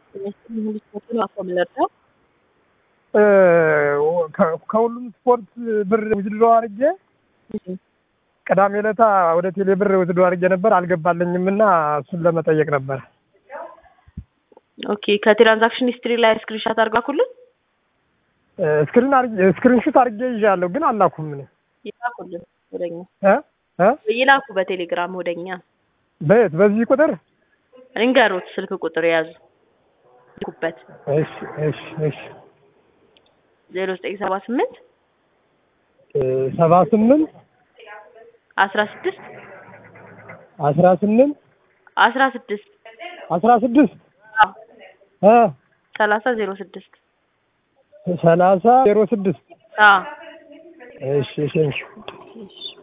ከሁሉም ስፖርት ብር ውዝድሮ አድርጌ ቅዳሜ ዕለታ ወደ ቴሌ ብር ውዝድሮ አድርጌ ነበር አልገባለኝም እና እሱን ለመጠየቅ ነበር። ኦኬ ከትራንዛክሽን ሂስትሪ ላይ ስክሪንሻት አድርጋኩልን ስክሪን ስክሪንሹት አድርጌ ይዣለሁ ግን አላኩም። ምን ይላኩልን ወደኛ እ እ ይላኩ በቴሌግራም ወደኛ በየት በዚህ ቁጥር እንገሩት ስልክ ቁጥር የያዙ ኩበት እሺ እሺ እሺ ዜሮ ዘጠኝ ሰባ ስምንት ሰባ ስምንት አስራ ስድስት አስራ ስምንት አስራ ስድስት አስራ ስድስት እ ሰላሳ ዜሮ ስድስት ሰላሳ ዜሮ ስድስት አዎ እሺ እሺ እሺ